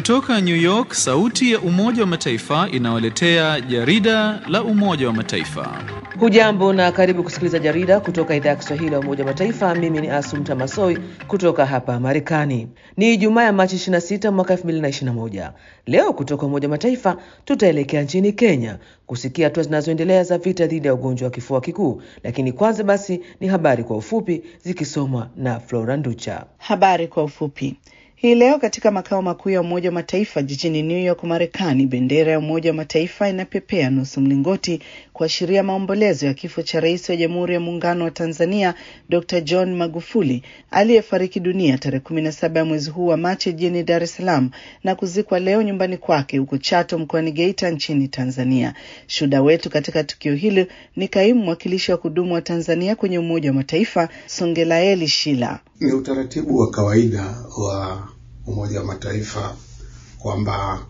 Kutoka New York, sauti ya Umoja wa Mataifa inawaletea jarida la Umoja wa Mataifa. Hujambo na karibu kusikiliza jarida kutoka idhaa ya Kiswahili ya Umoja wa Mataifa. Mimi ni Asumta Masoi kutoka hapa Marekani. Ni Ijumaa ya Machi 26 mwaka 2021. Leo kutoka Umoja wa Mataifa tutaelekea nchini Kenya kusikia hatua zinazoendelea za vita dhidi ya ugonjwa wa kifua kikuu, lakini kwanza basi ni habari kwa ufupi zikisomwa na Flora Nducha. Habari kwa ufupi. Hii leo katika makao makuu ya Umoja wa Mataifa jijini New York, Marekani, bendera ya Umoja wa Mataifa inapepea nusu mlingoti kuashiria maombolezo ya kifo cha rais wa Jamhuri ya Muungano wa Tanzania Dr. John Magufuli aliyefariki dunia tarehe kumi na saba ya mwezi huu wa Machi jijini Dar es Salaam na kuzikwa leo nyumbani kwake huko Chato mkoani Geita nchini Tanzania. Shuhuda wetu katika tukio hili ni kaimu mwakilishi wa kudumu wa Tanzania kwenye Umoja wa Mataifa Songelaeli Shila. Ni utaratibu wa kawaida wa Umoja wa Mataifa kwamba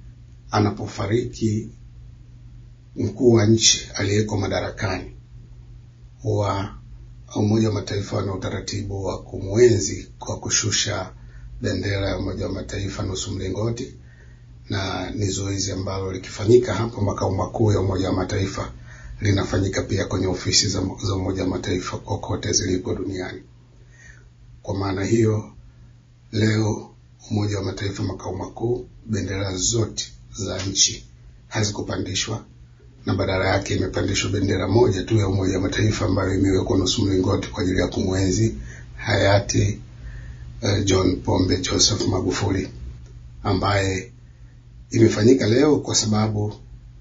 anapofariki mkuu wa nchi aliyeko madarakani, huwa Umoja wa Mataifa wana utaratibu wa kumwenzi kwa kushusha bendera ya Umoja wa Mataifa nusu mlingoti, na ni zoezi ambalo likifanyika hapo makao makuu ya Umoja wa Mataifa linafanyika pia kwenye ofisi za, za Umoja wa Mataifa kokote zilipo duniani. Kwa maana hiyo leo Umoja wa Mataifa makao makuu, bendera zote za nchi hazikupandishwa na badala yake imepandishwa bendera moja tu ya Umoja wa Mataifa ambayo imewekwa nusu mlingoti kwa ajili ya kumwenzi hayati uh, John Pombe Joseph Magufuli, ambaye imefanyika leo kwa sababu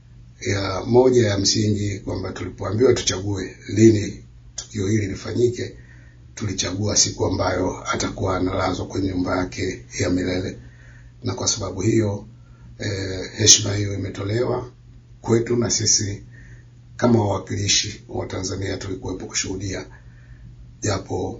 ya moja ya msingi kwamba tulipoambiwa tuchague lini tukio hili lifanyike tulichagua siku ambayo atakuwa analazwa kwenye nyumba yake ya milele, na kwa sababu hiyo eh, heshima hiyo imetolewa kwetu, na sisi kama wawakilishi wa Tanzania tulikuwepo kushuhudia, japo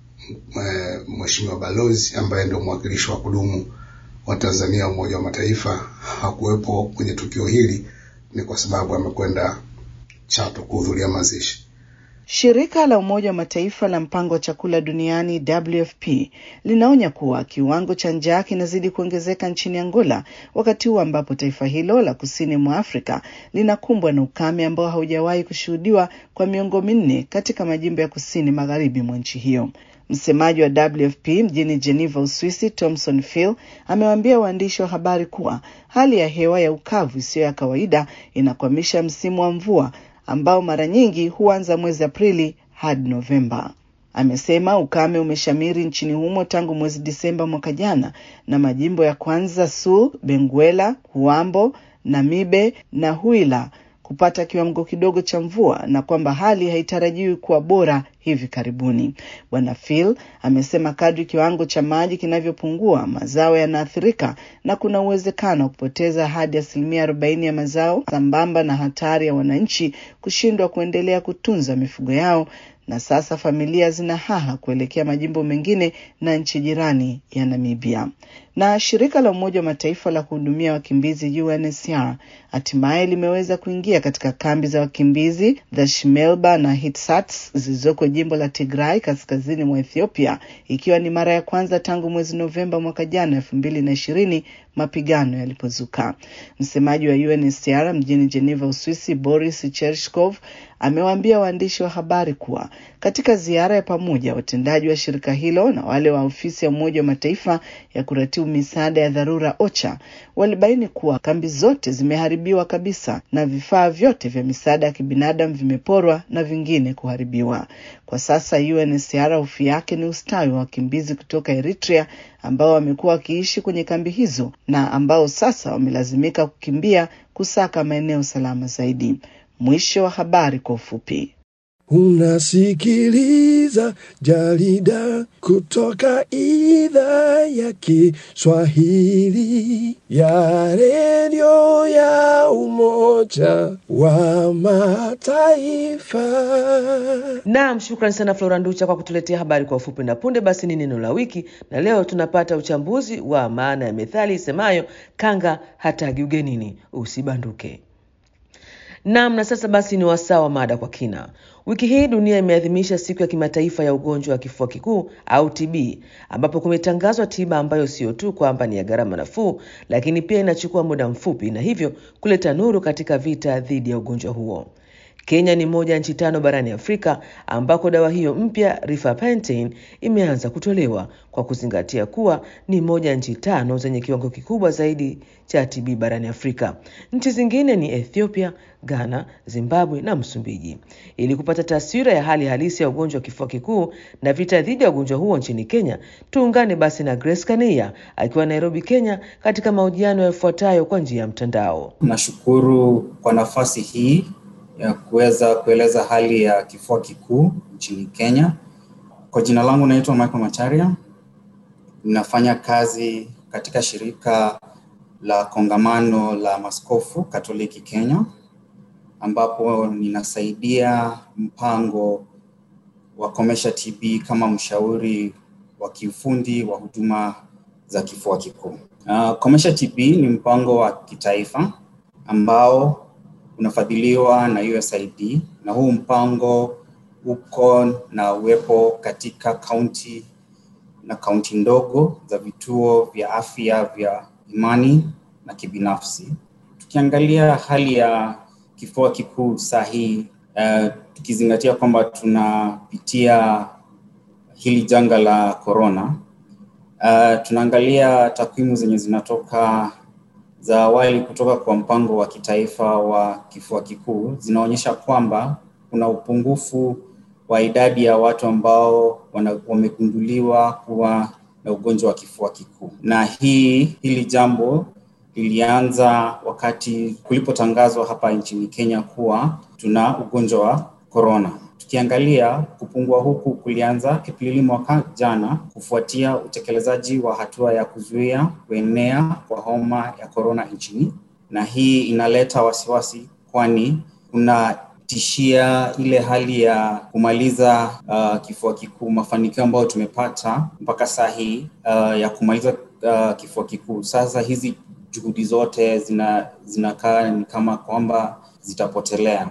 eh, mheshimiwa balozi ambaye ndio mwakilishi wa kudumu wa Tanzania Umoja wa Mataifa hakuwepo kwenye tukio hili, ni kwa sababu amekwenda Chato kuhudhuria mazishi. Shirika la Umoja wa Mataifa la mpango wa chakula duniani WFP linaonya kuwa kiwango cha njaa kinazidi kuongezeka nchini Angola, wakati huu ambapo taifa hilo la kusini mwa Afrika linakumbwa na ukame ambao haujawahi kushuhudiwa kwa miongo minne katika majimbo ya kusini magharibi mwa nchi hiyo. Msemaji wa WFP mjini Geneva, Uswisi, Thomson Phil amewaambia waandishi wa habari kuwa hali ya hewa ya ukavu isiyo ya kawaida inakwamisha msimu wa mvua ambao mara nyingi huanza mwezi Aprili hadi Novemba. Amesema ukame umeshamiri nchini humo tangu mwezi Disemba mwaka jana, na majimbo ya Kwanza Sul, Benguela, Huambo, Namibe na Huila kupata kiwango kidogo cha mvua na kwamba hali haitarajiwi kuwa bora hivi karibuni. Bwana Phil amesema kadri kiwango cha maji kinavyopungua, mazao yanaathirika na kuna uwezekano wa kupoteza hadi asilimia arobaini ya mazao, sambamba na hatari ya wananchi kushindwa kuendelea kutunza mifugo yao na sasa familia zina haha kuelekea majimbo mengine na nchi jirani ya Namibia. Na shirika la Umoja wa Mataifa la kuhudumia wakimbizi UNHCR hatimaye limeweza kuingia katika kambi za wakimbizi za Shimelba na Hitsats zilizoko jimbo la Tigray kaskazini mwa Ethiopia, ikiwa ni mara ya kwanza tangu mwezi Novemba mwaka jana elfu mbili na ishirini mapigano yalipozuka. Msemaji wa UNHCR mjini Geneva, Uswisi, Boris Chershkov amewaambia waandishi wa habari kuwa katika ziara ya pamoja watendaji wa shirika hilo na wale wa ofisi ya Umoja wa Mataifa ya kuratibu misaada ya dharura OCHA walibaini kuwa kambi zote zimeharibiwa kabisa na vifaa vyote vya misaada ya kibinadamu vimeporwa na vingine kuharibiwa. Kwa sasa UNHCR hofu yake ni ustawi wa wakimbizi kutoka Eritrea ambao wamekuwa wakiishi kwenye kambi hizo na ambao sasa wamelazimika kukimbia kusaka maeneo salama zaidi. Mwisho wa habari kwa ufupi. Unasikiliza jarida kutoka idhaa ya Kiswahili ya redio ya Umoja wa Mataifa. Naam, shukrani sana Flora Nducha kwa kutuletea habari kwa ufupi. Na punde basi ni neno la wiki, na leo tunapata uchambuzi wa maana ya methali isemayo kanga hatagi ugenini, usibanduke. Naam, na sasa basi ni wasaa wa mada kwa kina. Wiki hii dunia imeadhimisha siku ya kimataifa ya ugonjwa wa kifua kikuu au TB, ambapo kumetangazwa tiba ambayo sio tu kwamba ni ya gharama nafuu, lakini pia inachukua muda mfupi na hivyo kuleta nuru katika vita dhidi ya ugonjwa huo. Kenya ni moja ya nchi tano barani Afrika ambako dawa hiyo mpya rifampicin imeanza kutolewa kwa kuzingatia kuwa ni moja ya nchi tano zenye kiwango kikubwa zaidi cha TB barani Afrika. Nchi zingine ni Ethiopia, Ghana, Zimbabwe na Msumbiji. Ili kupata taswira ya hali halisi ya ugonjwa wa kifua kikuu na vita dhidi ya ugonjwa huo nchini Kenya, tuungane basi na Grace Kania akiwa Nairobi, Kenya, katika mahojiano yafuatayo kwa njia ya mtandao. Nashukuru kwa nafasi hii ya kuweza kueleza hali ya kifua kikuu nchini Kenya. Kwa jina langu naitwa Michael Macharia. Ninafanya kazi katika shirika la kongamano la maskofu Katoliki Kenya, ambapo ninasaidia mpango wa Komesha TB kama mshauri wa kiufundi wa huduma za kifua kikuu. Uh, Komesha TB ni mpango wa kitaifa ambao unafadhiliwa na USAID na huu mpango uko na uwepo katika kaunti na kaunti ndogo za vituo vya afya vya imani na kibinafsi. Tukiangalia hali ya kifua kikuu saa hii uh, tukizingatia kwamba tunapitia hili janga la corona uh, tunaangalia takwimu zenye zinatoka za awali kutoka kwa mpango wa kitaifa wa kifua kikuu zinaonyesha kwamba kuna upungufu wa idadi ya watu ambao wamegunduliwa kuwa na ugonjwa wa kifua kikuu, na hii hili jambo lilianza wakati kulipotangazwa hapa nchini Kenya kuwa tuna ugonjwa wa corona. Tukiangalia kupungua huku kulianza Aprili mwaka jana kufuatia utekelezaji wa hatua ya kuzuia kuenea kwa homa ya korona nchini, na hii inaleta wasiwasi, kwani kunatishia ile hali ya kumaliza uh, kifua kikuu, mafanikio ambayo tumepata mpaka saa hii uh, ya kumaliza uh, kifua kikuu. Sasa hizi juhudi zote zina zinakaa ni kama kwamba zitapotelea.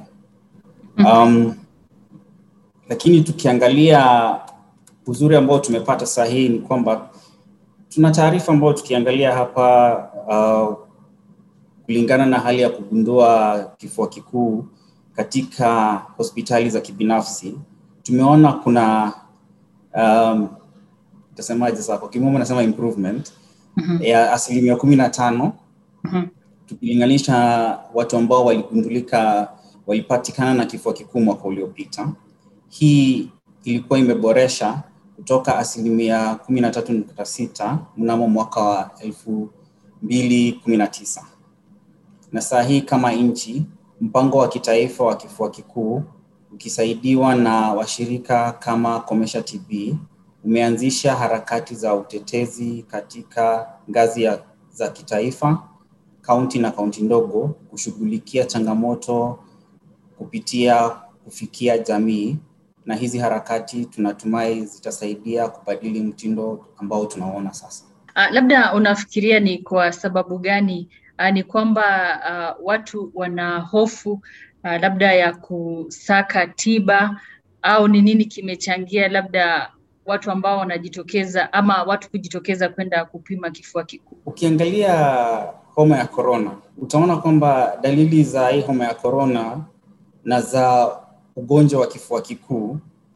um, lakini tukiangalia uzuri ambao tumepata saa hii ni kwamba tuna taarifa ambayo tukiangalia hapa uh, kulingana na hali ya kugundua kifua kikuu katika hospitali za kibinafsi tumeona kuna um, tasemaje sasa kwa kimombo nasema improvement mm-hmm. ya asilimia kumi na tano mm-hmm. tukilinganisha watu ambao waligundulika walipatikana na kifua kikuu mwaka uliopita hii ilikuwa imeboresha kutoka asilimia kumi na tatu nukta sita mnamo mwaka wa elfu mbili kumi na tisa na saa hii kama nchi mpango wa kitaifa wa kifua kikuu ukisaidiwa na washirika kama Komesha TB umeanzisha harakati za utetezi katika ngazi ya, za kitaifa, kaunti na kaunti ndogo kushughulikia changamoto kupitia kufikia jamii na hizi harakati tunatumai zitasaidia kubadili mtindo ambao tunaona sasa. Uh, labda unafikiria ni kwa sababu gani uh, ni kwamba uh, watu wana hofu uh, labda ya kusaka tiba au ni nini kimechangia labda watu ambao wanajitokeza ama watu kujitokeza kwenda kupima kifua kikuu? Ukiangalia homa ya korona, utaona kwamba dalili za hii homa ya na za ugonjwa wa kifua kikuu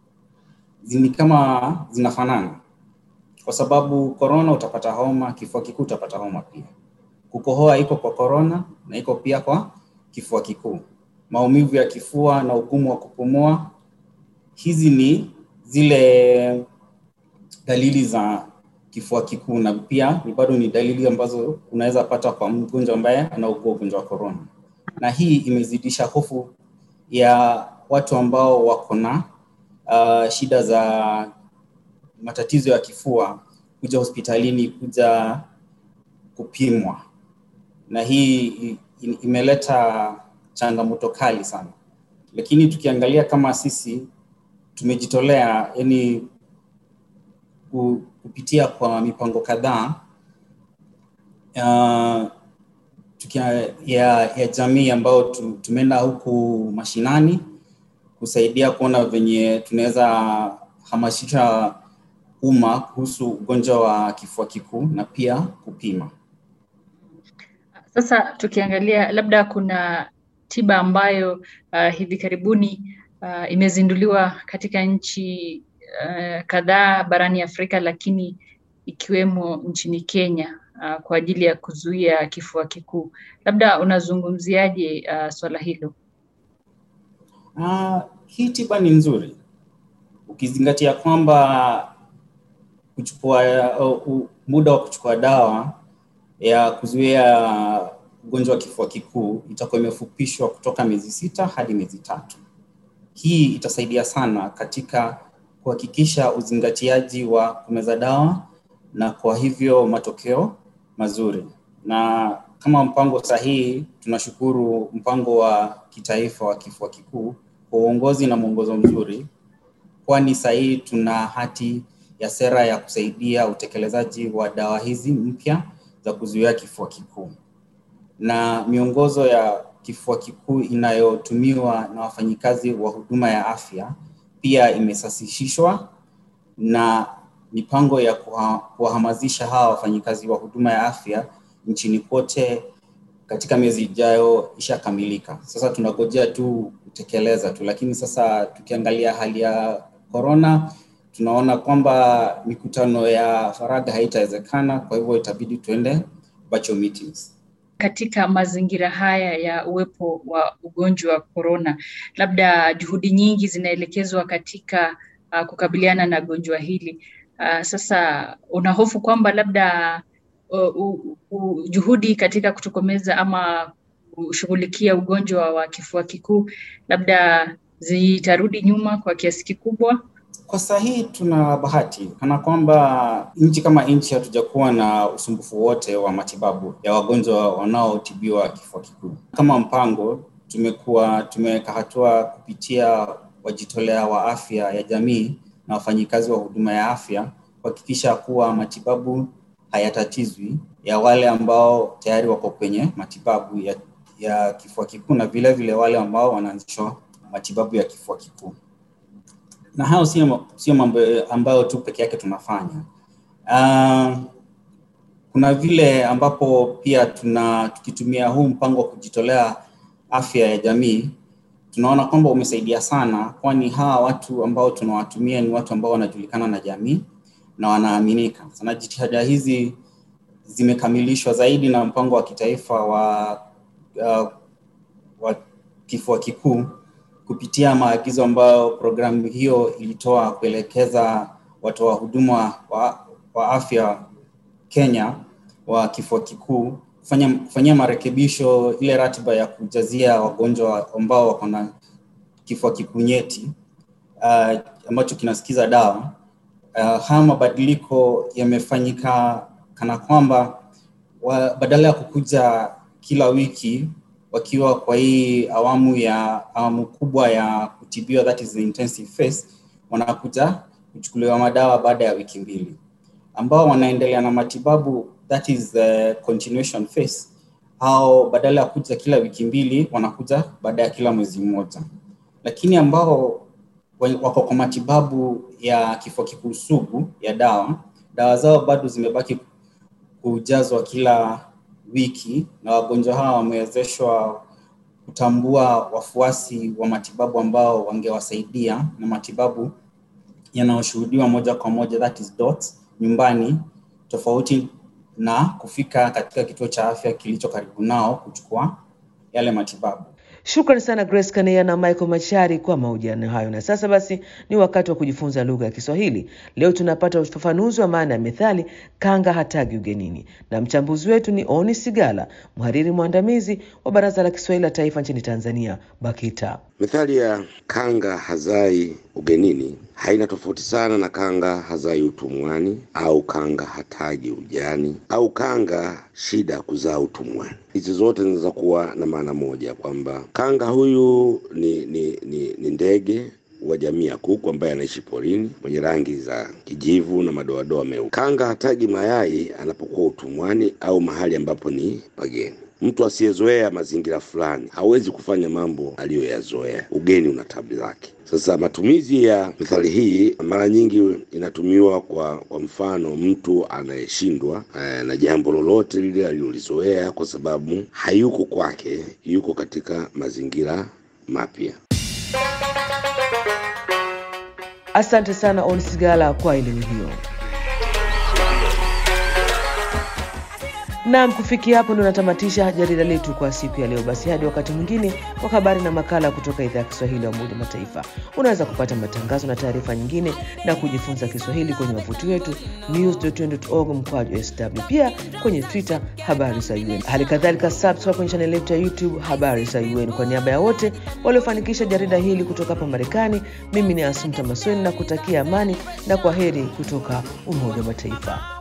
ni kama zinafanana, kwa sababu korona utapata homa, kifua kikuu utapata homa pia. Kukohoa iko kwa korona na iko pia kwa kifua kikuu. Maumivu ya kifua na ugumu wa kupumua, hizi ni zile dalili za kifua kikuu, na pia ni bado ni dalili ambazo unaweza pata kwa mgonjwa ambaye anaugua ugonjwa wa korona, na hii imezidisha hofu ya watu ambao wako na uh, shida za matatizo ya kifua kuja hospitalini kuja kupimwa, na hii imeleta changamoto kali sana. Lakini tukiangalia kama sisi tumejitolea, yani kupitia kwa mipango kadhaa uh, tukia, ya, ya jamii ambayo tu, tumeenda huku mashinani kusaidia kuona venye tunaweza hamasisha umma kuhusu ugonjwa wa kifua kikuu na pia kupima. Sasa tukiangalia labda kuna tiba ambayo uh, hivi karibuni uh, imezinduliwa katika nchi uh, kadhaa barani Afrika, lakini ikiwemo nchini Kenya uh, kwa ajili ya kuzuia kifua kikuu. Labda unazungumziaje uh, swala hilo? Uh, hii tiba ni nzuri ukizingatia kwamba kuchukua uh, uh, muda wa kuchukua dawa ya kuzuia ugonjwa wa kifua kikuu itakuwa imefupishwa kutoka miezi sita hadi miezi tatu. Hii itasaidia sana katika kuhakikisha uzingatiaji wa kumeza dawa na kwa hivyo matokeo mazuri. Na kama mpango sahihi, tunashukuru mpango wa kitaifa wa kifua kikuu kwa uongozi na mwongozo mzuri, kwani sahihi tuna hati ya sera ya kusaidia utekelezaji wa dawa hizi mpya za kuzuia kifua kikuu na miongozo ya kifua kikuu inayotumiwa na wafanyikazi wa huduma ya afya pia imesasishishwa na mipango ya kuwahamasisha hawa wafanyikazi wa huduma ya afya nchini kote katika miezi ijayo ishakamilika. Sasa tunagojea tu kutekeleza tu, lakini sasa tukiangalia hali ya corona tunaona kwamba mikutano ya faragha haitawezekana, kwa hivyo itabidi tuende virtual meetings. Katika mazingira haya ya uwepo wa ugonjwa wa corona, labda juhudi nyingi zinaelekezwa katika uh, kukabiliana na gonjwa hili. Uh, sasa unahofu kwamba labda uh, uh, uh, juhudi katika kutokomeza ama kushughulikia ugonjwa wa kifua kikuu labda zitarudi nyuma kwa kiasi kikubwa? Kwa saa hii tuna bahati kana kwamba nchi kama nchi hatujakuwa na usumbufu wote wa matibabu ya wagonjwa wanaotibiwa kifua kikuu. Kama mpango, tumekuwa tumeweka hatua kupitia wajitolea wa afya ya jamii na wafanyikazi wa huduma ya afya kuhakikisha kuwa matibabu hayatatizwi ya wale ambao tayari wako kwenye matibabu ya, ya kifua kikuu na vile vile wale ambao wanaanzishwa matibabu ya kifua kikuu na hayo sio sio mambo ambayo tu peke yake tunafanya. Uh, kuna vile ambapo pia tuna tukitumia huu mpango wa kujitolea afya ya jamii tunaona kwamba umesaidia sana, kwani hawa watu ambao tunawatumia ni watu ambao wanajulikana na jamii na wanaaminika. Sana jitihada hizi zimekamilishwa zaidi na mpango wa kitaifa wa uh, wa kifua kikuu kupitia maagizo ambayo programu hiyo ilitoa kuelekeza watoa huduma wa, wa afya Kenya wa kifua kikuu kufanya, kufanyia marekebisho ile ratiba ya kujazia wagonjwa ambao wako na kifua kikuu nyeti uh, ambacho kinasikiza dawa. Uh, haya mabadiliko yamefanyika kana kwamba wa, badala ya kukuja kila wiki wakiwa kwa hii awamu ya awamu kubwa ya kutibiwa that is the intensive phase, wanakuja kuchukuliwa madawa baada ya wiki mbili, ambao wanaendelea na matibabu that is the continuation phase, au badala ya kuja kila wiki mbili wanakuja baada ya kila mwezi mmoja, lakini ambao wako kwa matibabu ya kifua kikuu sugu ya dawa, dawa zao bado zimebaki kujazwa kila wiki na wagonjwa hawa wamewezeshwa kutambua wafuasi wa matibabu ambao wangewasaidia na matibabu yanayoshuhudiwa moja kwa moja that is dots nyumbani, tofauti na kufika katika kituo cha afya kilicho karibu nao kuchukua yale matibabu. Shukrani sana Grace Kaneya na Michael Machari kwa mahojiano hayo. Na sasa basi ni wakati wa kujifunza lugha ya Kiswahili. Leo tunapata ufafanuzi wa maana ya methali kanga hatagi ugenini, na mchambuzi wetu ni Oni Sigala, mhariri mwandamizi wa Baraza la Kiswahili la Taifa nchini Tanzania, BAKITA. Methali ya kanga hazai ugenini haina tofauti sana na kanga hazai utumwani au kanga hataji ujani au kanga shida kuzaa utumwani. Hizi zote zinaweza kuwa na maana moja, kwamba kanga huyu ni, ni, ni, ni ndege wa jamii ya kuku ambaye anaishi porini mwenye rangi za kijivu na madoadoa meupe. Kanga hatagi mayai anapokuwa utumwani au mahali ambapo ni pageni. Mtu asiyezoea mazingira fulani hawezi kufanya mambo aliyoyazoea. Ugeni una tabu zake. Sasa matumizi ya methali hii mara nyingi inatumiwa kwa, kwa mfano mtu anayeshindwa eh, na jambo lolote lile alilolizoea kwa sababu hayuko kwake, yuko katika mazingira mapya. Asante sana Onsigala kwa elimu hiyo. Naam, kufikia hapo ndo natamatisha jarida letu kwa siku ya leo. Basi hadi wakati mwingine kwa habari na makala kutoka idhaa ya Kiswahili ya Umoja wa Mataifa. Unaweza kupata matangazo na taarifa nyingine na kujifunza Kiswahili kwenye wavuti wetu news.un.org mkwaju sw, pia kwenye Twitter habari za UN. Hali kadhalika subscribe kwenye chaneli yetu ya YouTube habari za UN. Kwa niaba ya wote waliofanikisha jarida hili kutoka hapa Marekani, mimi ni Asumta Masweni na kutakia amani na kwa heri kutoka Umoja wa Mataifa.